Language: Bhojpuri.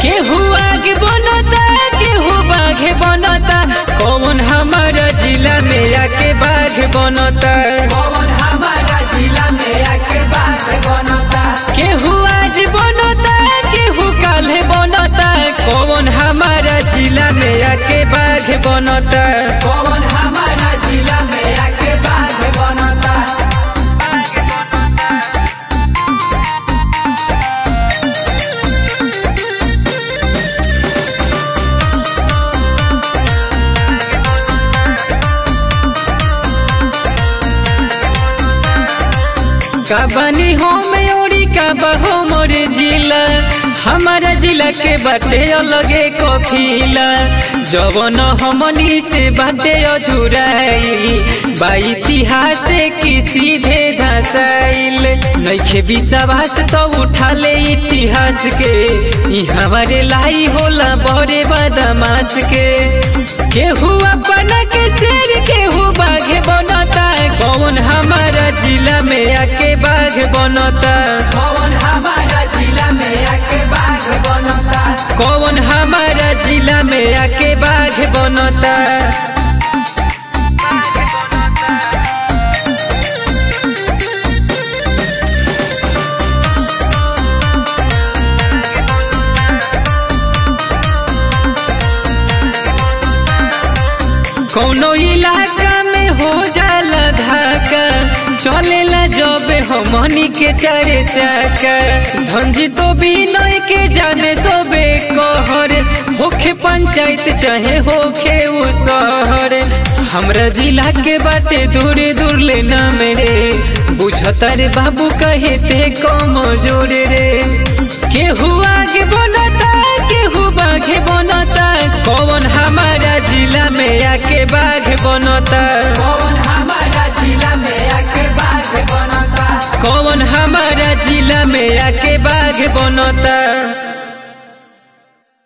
केहू आगे बनता केहू बाघे बनता कौन हमारा जिला में आके बाघ बनता कौन हमारा जिला में आके बात बनता केहू आज बनता केहू काल्हे बनता कौन हमारा जिला में आके बाघ बनता कौन हमारा जिला में आके बात बनता का बनी हो मयूरी का बहो मोरे जिला हमारा जिला के बाटे अलगे कफिला जवन हमनी से बाटे अझुराइल बा इतिहास की सीधे धसाइल नइखे विश्वास तो उठा ले इतिहास के ई हमारे लाई होला बड़े बदमाश के केहू अपना के शेर केहू बाघे बनता कौन हमारा जिला में आके बाघ बनता कौन हमारा जिला में आके बात बनता कौन हमारा जिला में आके बाघ बनता कौनो इलाका में हो जाला धाका चलेला जब हमनी के चारे चाका धंजी तो भी नई के जाने सोबे कहर होखे पंचायत चाहे होखे उ शहर हमरा जिला के बाटे दूरे दूर ले ना मेरे बुझता रे बाबू कहे ते कम जोरे रे केहू आगे बनता केहू बाघे बनता कौन हमारा जिला में आके बाघ बनता कौन हमारा जिला में आके बात बनता कौन हमारा जिला में आके बाघ बनता